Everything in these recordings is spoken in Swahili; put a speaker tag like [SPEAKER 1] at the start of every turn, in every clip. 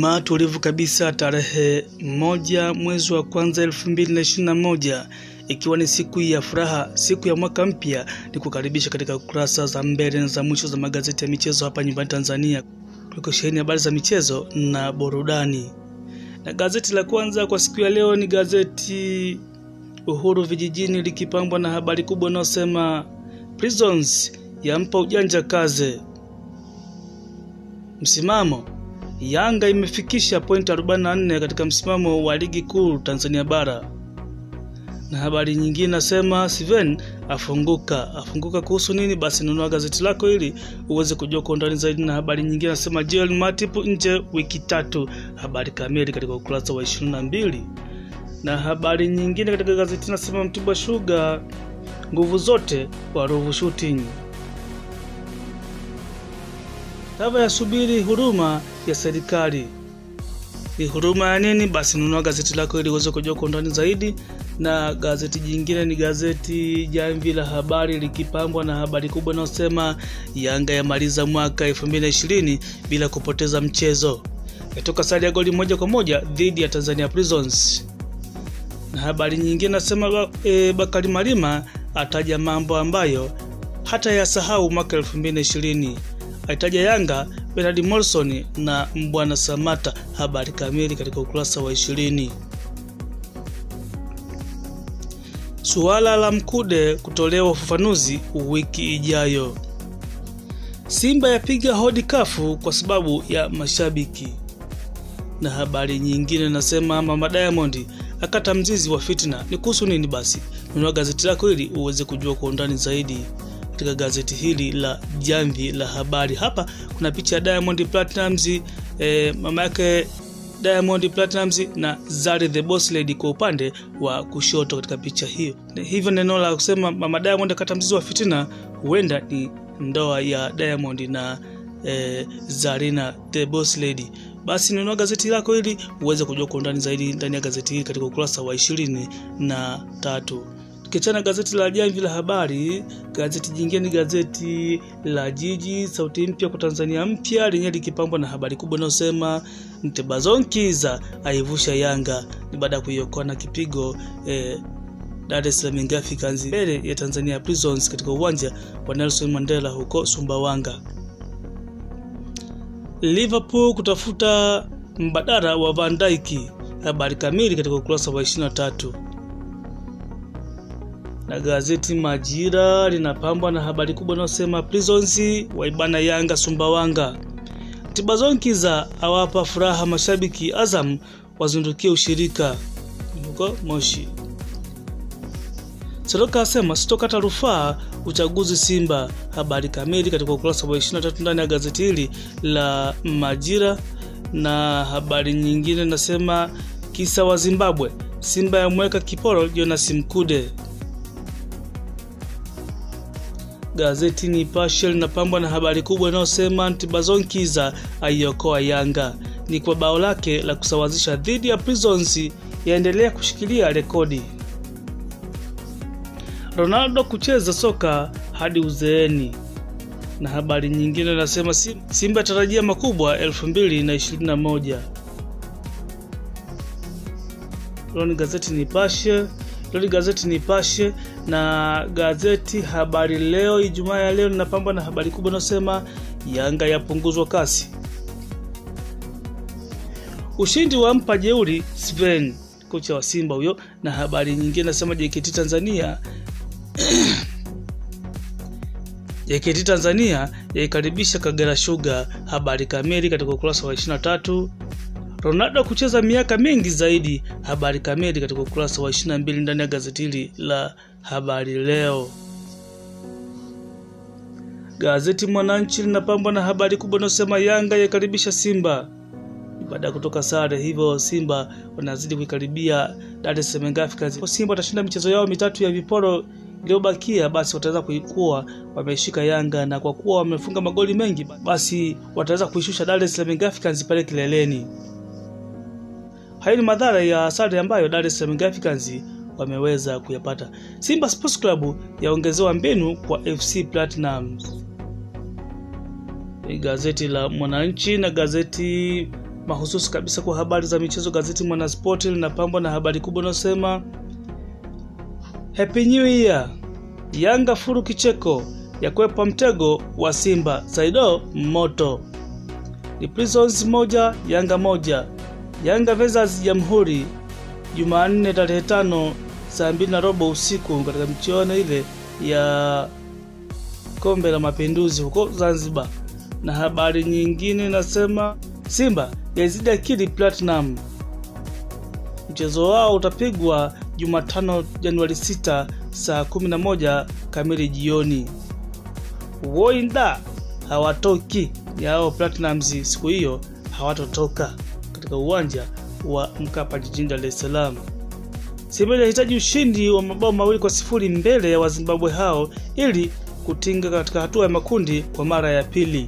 [SPEAKER 1] Ijumaa tulivu kabisa tarehe moja mwezi wa kwanza elfu mbili na ishirini na moja ikiwa ni siku ya furaha, siku ya mwaka mpya, ni kukaribisha katika kurasa za mbele na za mwisho za magazeti ya michezo hapa nyumbani Tanzania, kuliko sheheni habari za michezo na burudani. Na gazeti la kwanza kwa siku ya leo ni gazeti Uhuru Vijijini likipambwa na habari kubwa inayosema Prisons yampa ujanja kaze. Msimamo Yanga imefikisha pointi 44 katika msimamo wa ligi kuu Tanzania bara. Na habari nyingine nasema Steven afunguka. Afunguka kuhusu nini? Basi nunua gazeti lako ili uweze kujua kwa undani zaidi. Na habari nyingine nasema Joel Matip nje wiki tatu. Habari kamili katika ukurasa wa 22. Na habari nyingine katika gazeti nasema Mtibwa Sugar nguvu zote kwa Ruvu Shooting. Tava ya subiri huruma ya serikali. Ni huruma ya nini? Basi nunua gazeti lako ili uweze kujua kwa undani zaidi. Na gazeti jingine ni gazeti Jamvi la Habari likipambwa na habari kubwa inayosema Yanga yamaliza mwaka 2020 bila kupoteza mchezo, yatoka sare ya goli moja kwa moja dhidi ya Tanzania Prisons. Na habari nyingine nasema e, Bakari Malima ataja mambo ambayo hata yasahau mwaka 2020 aitaja Yanga, Bernard Morrison na Mbwana Samata. Habari kamili katika ukurasa wa ishirini. Suala la Mkude kutolewa ufafanuzi wiki ijayo. Simba yapiga hodi kafu kwa sababu ya mashabiki. Na habari nyingine nasema Mama Diamond akata mzizi wa fitna. Ni kuhusu nini? Basi nunua gazeti lako ili uweze kujua kwa undani zaidi katika gazeti hili la Jamvi la Habari. Hapa kuna picha ya Diamond Platnumz, eh, mama yake Diamond Platnumz na Zari the Boss Lady kwa upande wa kushoto katika picha hiyo. Hivyo neno la kusema mama Diamond akata mzizi wa fitina huenda ni ndoa ya Diamond na eh, Zarina the Boss Lady. Basi nunua gazeti lako ili uweze kujua kwa undani zaidi ndani ya gazeti hili katika ukurasa wa ishirini na tatu. Tukiachana gazeti la Jamvi la Habari, gazeti jingine ni gazeti la Jiji, sauti mpya kwa Tanzania mpya, lenyewe likipambwa na habari kubwa inayosema Mtebazonkiza aivusha Yanga ni baada ya kuiokoa na kipigo eh, Dar es Salaam Young Africans mbele ya Tanzania Prisons katika uwanja wa Nelson Mandela huko Sumbawanga. Liverpool kutafuta mbadala wa Van Dijk, habari kamili katika ukurasa wa 23 na gazeti Majira linapambwa na habari kubwa inayosema Prisons waibana Yanga Sumbawanga. Tibazonkiza awapa furaha mashabiki, Azam wazindukia ushirika huko Moshi. Seroka asema sitokata rufaa uchaguzi Simba. Habari kamili katika ukurasa wa 23 ndani ya gazeti hili la Majira. Na habari nyingine nasema kisa wa Zimbabwe, Simba yamweka kiporo Jonas Mkude. Gazeti Nipashe linapambwa na habari kubwa inayosema Ntibazonkiza aiokoa Yanga ni kwa bao lake la kusawazisha dhidi ya Prisons, yaendelea kushikilia rekodi. Ronaldo kucheza soka hadi uzeeni. Na habari nyingine nasema Simba tarajia makubwa 2021. Hilo ni gazeti Nipashe. Hilo ni gazeti Nipashe na gazeti Habari Leo Ijumaa ya leo linapambwa na habari kubwa inayosema Yanga yapunguzwa kasi, ushindi wa mpa jeuri Sven, kocha wa Simba huyo. Na habari nyingine nasema JKT Tanzania JKT Tanzania yaikaribisha Kagera Sugar. Habari kamili katika ukurasa wa 23. Ronaldo kucheza miaka mingi zaidi. Habari kamili katika ukurasa wa 22 ndani ya gazeti hili la Habari Leo. Gazeti Mwananchi linapambwa na habari kubwa inayosema Yanga yaikaribisha Simba baada ya kutoka sare, hivyo Simba wanazidi kuikaribia Dar es Salaam Africans. Simba watashinda michezo yao mitatu ya viporo iliyobakia, basi wataweza kuikuwa wameshika Yanga, na kwa kuwa wamefunga magoli mengi, basi wataweza kuishusha Dar es Salaam Africans pale kileleni. Hayo ni madhara ya sare ambayo Dar es Salaam Africans wameweza kuyapata. Simba Sports Club yaongezewa mbinu kwa FC Platinum. Gazeti la Mwananchi na gazeti mahususi kabisa kwa habari za michezo, gazeti Mwanaspoti linapambwa na habari kubwa inayosema Happy New Year, Yanga furu kicheko ya kwepa mtego wa Simba, Saido moto ni Prisons moja Yanga moja, Yanga versus Jamhuri Jumanne tarehe tano saa mbili na robo usiku katika michuano ile ya kombe la mapinduzi huko Zanzibar. Na habari nyingine inasema Simba yazidi akili Platinum, mchezo wao utapigwa Jumatano Januari 6 saa 11 kamili jioni. Woinda hawatoki yao Platinums siku hiyo hawatotoka katika uwanja wa Mkapa jijini Dar es Salaam. Simba inahitaji ushindi wa mabao mawili kwa sifuri mbele ya Wazimbabwe hao ili kutinga katika hatua ya makundi kwa mara ya pili.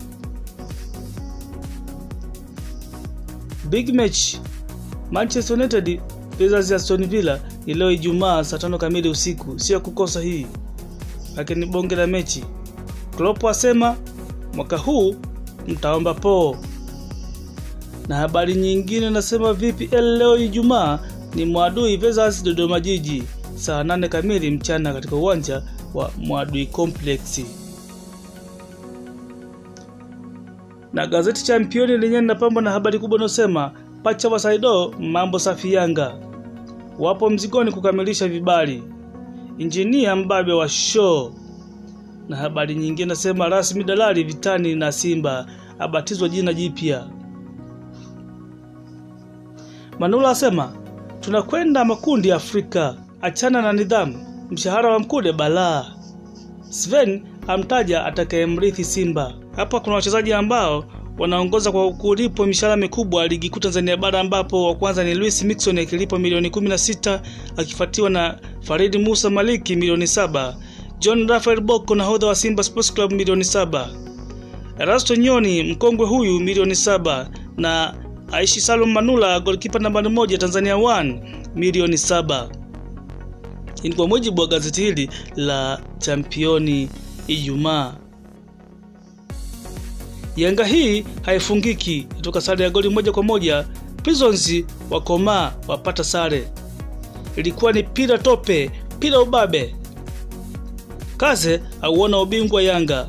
[SPEAKER 1] Big match Manchester United versus Aston Villa ni leo Ijumaa saa tano kamili usiku, sio kukosa hii, lakini bonge la mechi. Klopp asema mwaka huu mtaomba poo. Na habari nyingine nasema VPL leo Ijumaa ni Mwadui versus Dodoma Jiji saa nane kamili mchana katika uwanja wa Mwadui Complex. Na gazeti Championi lenyewe linapambwa na habari kubwa inayosema pacha wa Saido mambo safi Yanga wapo mzigoni kukamilisha vibali, injinia mbabe wa show. Na habari nyingine nasema rasmi dalali vitani na Simba abatizwa jina jipya. Manula asema tunakwenda makundi ya Afrika, achana na nidhamu, mshahara wa Mkude balaa. Sven amtaja atakayemrithi Simba. Hapa kuna wachezaji ambao wanaongoza kwa kulipwa mishahara mikubwa ligi kuu Tanzania bara ambapo wa kwanza ni Luis Mixon akilipwa milioni 16 akifuatiwa na Farid Musa Maliki milioni saba, John Rafael Boko nahodha wa Simba Sports Club milioni saba, Erasto Nyoni mkongwe huyu milioni saba na Aishi Salum Manula golikipa nambari moja Tanzania 1 milioni saba. Hii ni kwa mujibu wa gazeti hili la Championi Ijumaa. Yanga hii haifungiki, kutoka sare ya goli moja kwa moja. Prisons wakomaa wapata sare, ilikuwa ni pira tope, pira ubabe. Kaze auona ubingwa Yanga.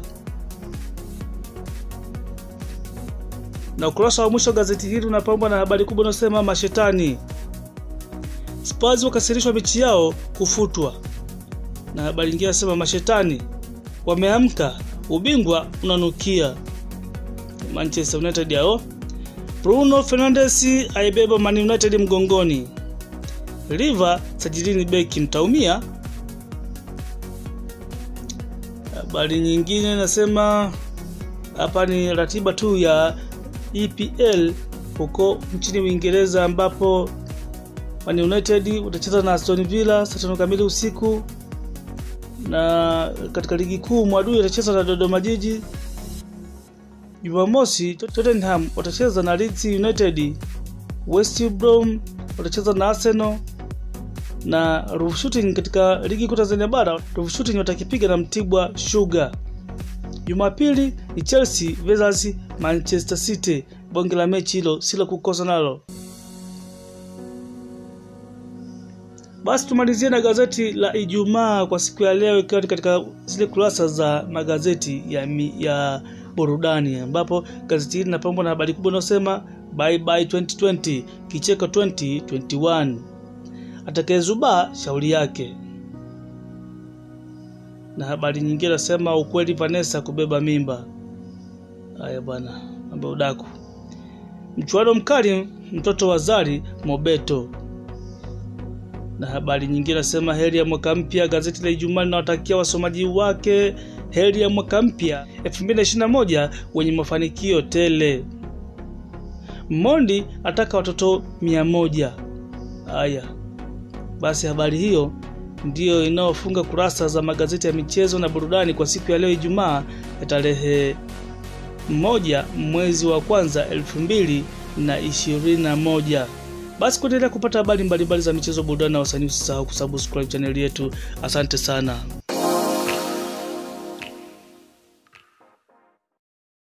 [SPEAKER 1] Na ukurasa wa mwisho wa gazeti hili unapambwa na habari kubwa inayosema mashetani Spurs wakasirishwa mechi yao kufutwa, na habari nyingine inasema mashetani wameamka, ubingwa unanukia. Manchester United hao. Bruno Fernandes aibeba Man United mgongoni. River sajilini beki mtaumia. Habari nyingine nasema hapa ni ratiba tu ya EPL huko nchini Uingereza ambapo Man United utacheza na Aston Villa saa tano kamili usiku, na katika ligi kuu Mwadui utacheza na Dodoma Jiji. Jumamosi Tottenham watacheza na Leeds United, West Brom watacheza na Arsenal na Ruvu Shooting katika ligi kuu Tanzania bara Ruvu Shooting watakipiga na Mtibwa Sugar. Jumapili ni Chelsea versus Manchester City, bonge la mechi hilo silo kukosa nalo. Basi tumalizie na gazeti la Ijumaa kwa siku ya leo, ikiwa katika zile kurasa za magazeti ya, mi, ya burudani ambapo gazeti hili linapambwa na habari kubwa inayosema bye bye 2020 kicheko 2021 atakayezubaa shauri yake, na habari nyingine nasema ukweli Vanessa kubeba mimba. Haya bwana, mambo udaku. Mchuano mkali mtoto wa Zari Mobeto na habari nyingine nasema heri ya mwaka mpya. Gazeti la Ijumaa linawatakia wasomaji wake heri ya mwaka mpya 2021 wenye mafanikio tele. Mondi ataka watoto mia moja. Haya basi, habari hiyo ndiyo inayofunga kurasa za magazeti ya michezo na burudani kwa siku ya leo Ijumaa ya tarehe moja mwezi wa kwanza elfu mbili na ishirini na moja. Basi kuendelea kupata habari mbalimbali za michezo, burudani na wasanii, usisahau kusubscribe chaneli yetu. Asante sana.